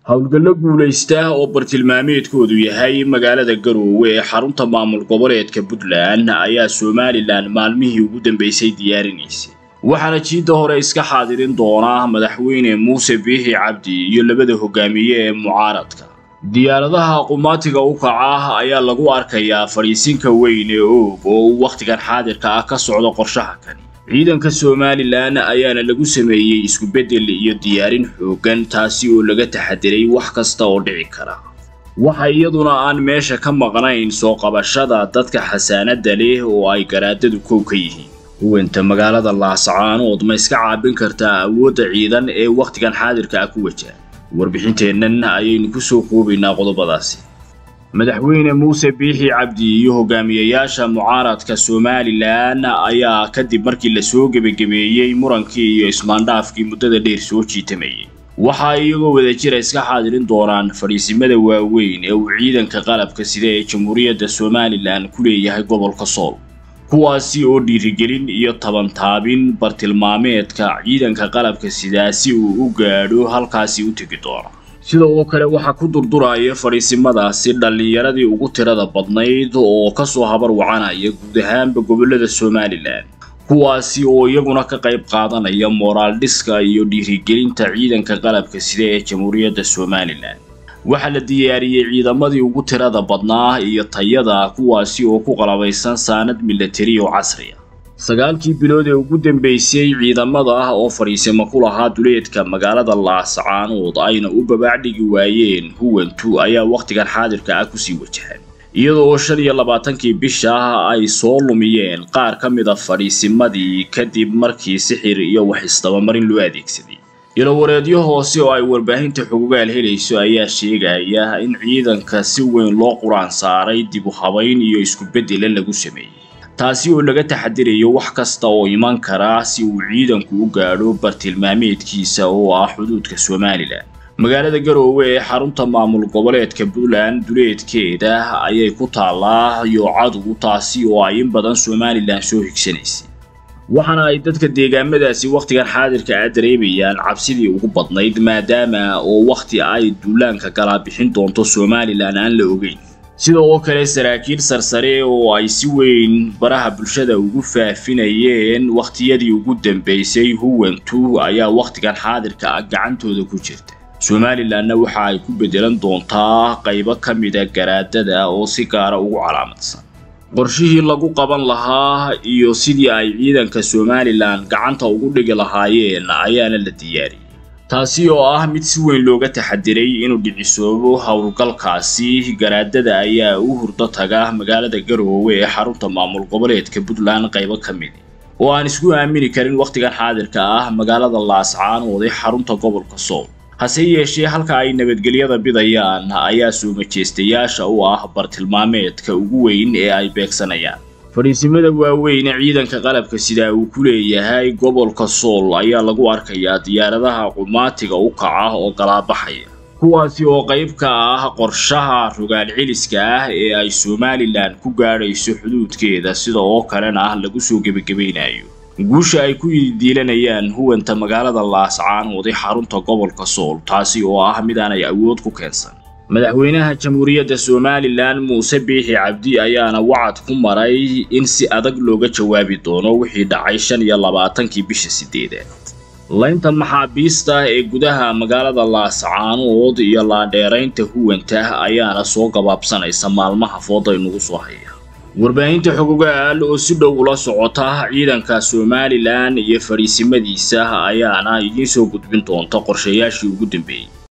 howlgallo guulaysta oo bartilmaameedkoodu yahay magaalada garoowe ee xarunta maamul goboleedka puntland ayaa somalilan maalmihii ugu dambeysay diyaarinaysay waxaana jiidda hore iska xaadirin doona madaxweyne muuse biixi cabdi iyo labada hogaamiye ee mucaaradka diyaaradaha qumaatiga u kaca ayaa lagu arkayaa fadhiisinka weyn ee oog oo uu wakhtigan xaadirka ah ka socdo qorshaha kani ciidanka somalilan ayaana lagu sameeyey isku-beddel iyo diyaarin xooggan taasi oo laga taxadiray wax kasta oo dhici kara waxa iyaduna aan meesha ka maqnayn soo qabashada dadka xasaanadda leh oo ay garaadadu kow ka yihiin huwanta magaalada laascaanood ma iska caabin kartaa awoodda ciidan ee wakhtigan xaadirka ah ku wajaha warbixinteennan ayaynu ku soo koobaynaa qodobadaasi madaxweyne muuse biixi cabdi iyo hogaamiyayaasha mucaaradka somalilan ayaa kadib markii lasoo gebagabeeyey murankii iyo ismaandhaafkii muddada dheer soo jiitamayay waxaa iyagoo wadajira iska xaadirin doonaan fadhiisimada waaweyn ee uu ciidanka qalabka sida ee jamhuuriyadda somalilan ku leeyahay gobolka sool kuwaasi oo dhiirigelin iyo tabantaabin bartilmaameedka ciidanka qalabka sidaa si uu u gaadho halkaasi u tegi doono sida oo kale waxaa ku durduraya fadhiisimadaasi dhallinyaradii ugu tirada badnayd oo kasoo habar wacanaya guud ahaanba gobollada somalilan kuwaasi oo iyaguna ka qayb qaadanaya moraal dhiska iyo dhiirigelinta ciidanka qalabka sida ee jamhuuriyadda somalilan waxaa la diyaariyey ciidamadii ugu tirada badnaa iyo tayada kuwaasi oo ku qalabaysan saanad milatari oo casriya sagaalkii bilood ee ugu dambeysay ciidamada ah oo fadhiisimo ku lahaa duleedka magaalada laascaanood ayna u babaacdhigi waayeen huwantu ayaa wakhtigan xaadirka ah kusii wajahan iyadoo oo shan iyo labaatankii bisha ay soo lumiyeen qaar ka mid a fadhiisimadii kadib markii sixir iyo wax isdabamarin loo adeegsaday ilowareedyo hoose oo ay warbaahinta xogogaal helayso ayaa sheegaya in ciidanka si weyn loo quraan saaray dib u habayn iyo isku-beddela lagu sameeyey taasi oo laga taxadirayo wax kasta oo iman kara si uu ciidanku u gaadho bartilmaameedkiisa oo ah xuduudka somalilan magaalada garoowe ee xarunta maamul goboleedka puntland duleedkeeda ayay ku taallaa yoocadu taasi oo ay in badan somalilan soo higsanaysay waxaana ay dadka deegaamadaasi wakhtigan xaadirka ah dareemayaan cabsidii ugu badnayd maadaama oo wakhti ay duulaanka galaa bixin doonto somalilan aan la ogeyn sida oo kale saraakiil sarsare oo ay si weyn baraha bulshada ugu faafinayeen wakhtiyadii ugu dambeysay huwantu ayaa wakhtigan xaadirka ah gacantooda ku jirta somalilanna waxa ay ku beddelan doontaa qaybo ka mida garaadada oo si gaara ugu calaamadsan qorshihii lagu qaban lahaa iyo sidii ay ciidanka somalilan gacanta ugu dhigi lahaayeen ayaana la diyaariyey taasi oo ah mid si weyn looga taxadiray inuu dhicisoobo howlgalkaasi garaadada ayaa u hurdo taga magaalada garoowe ee xarunta maamul goboleedka puntland qaybo ka midi oo aan isku aamini karin wakhtigan xaadirka ah magaalada laascaanood ee xarunta gobolka sool hase yeeshee halka ay nabadgelyada bidayaan ayaa soo majeystayaasha u ah bartilmaameedka ugu weyn ee ay beegsanayaan fadhiisimada waaweyn ee ciidanka qalabka sidaa uu ku leeyahay gobolka sool ayaa lagu arkayaa diyaaradaha qumaatiga u kaca oo galaabaxaya kuwaasi oo qayb ka ah qorshaha rogaal celiska ah ee ay somalilan ku gaadhayso xuduudkeeda sida oo kalena ah lagu soo gebagabaynayo guusha ay ku diilanayaan huwanta magaalada laascaanood ee xarunta gobolka sool taasi oo ah mid aanay awood ku keensan madaxweynaha jamhuuriyadda somalilan muuse biixi cabdi ayaana wacad ku maray in si adag looga jawaabi doono wixii dhacay shan iyo labaatankii bisha sideedaad laynta maxaabiista ee gudaha magaalada laascaanood iyo laadheeraynta huwanta ayaana soo gabaabsanaysa maalmaha fooda inugu soo haya warbaahinta xogogaal oo si dhow ula socota ciidanka somalilan iyo fadhiisimadiisa ayaana idiin soo gudbin doonta qorshayaashii ugu dambeeyey